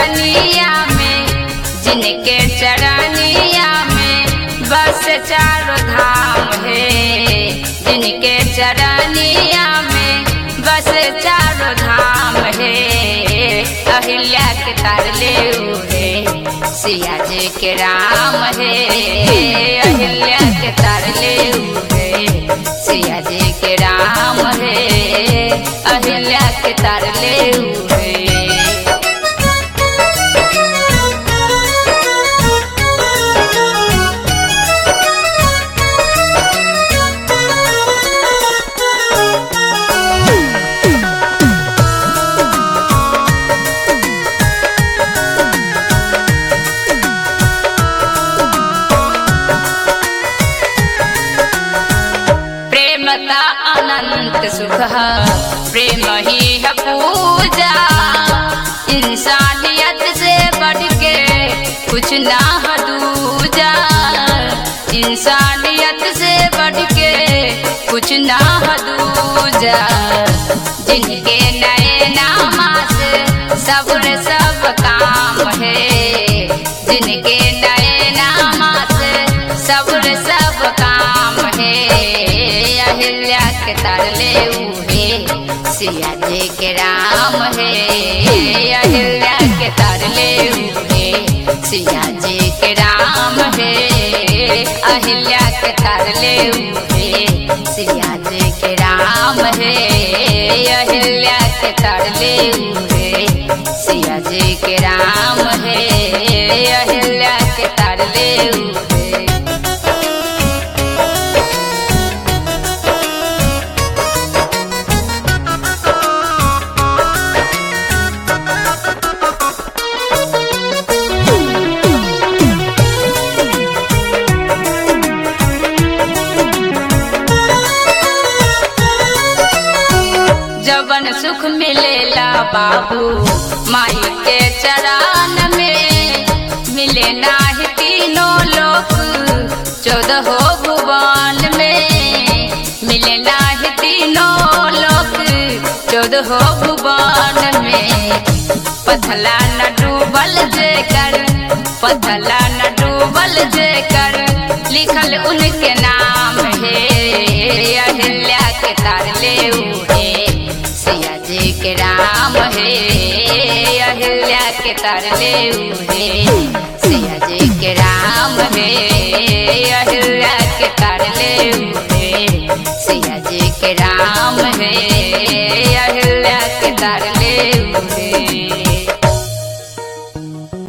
चरनिया में जिनके चरनिया में बस चारों धाम है जिनके चरनिया में बस चारों धाम है अहिल्या के तारले उहे सिया जी के राम है अहिल्या के तारले उहे सिया जी के राम है अहिल्या के तारले उहे प्रेमता अनंत सुख प्रेम ही है पूजा इंसानियत से बढ़ के कुछ ना है दूजा इंसानियत से बढ़ के कुछ ना है दूजा जिनके नए नामा से सब्र सब काम है जिनके नए नामा से सब्र सब काम है अहिल्या के तरले उहे सिया जी के राम है अहिल्या के तरले उहे सिया जी के राम है अहिल्या के तरले उहे सिया जी के राम है अहिल्या के तरले उहे सिया जी के राम है अहिल्या के तरले उहे जवन सुख मिलेला बाबू माई के चरण में मिले नाही तीनों लोक चौदह भुवन में मिले नाही तीनों लोक चौदह भुवन में पथला न डूबल जेकर पथला न डूबल जेकर लिखल उनके नाम है अहिल्या के तारले उहे सिया जी के राम है अहिल्या के तरले उहे सिया जी के राम है अहिल्या के तरले उहे सिया जी के राम है अहिल्या के तरले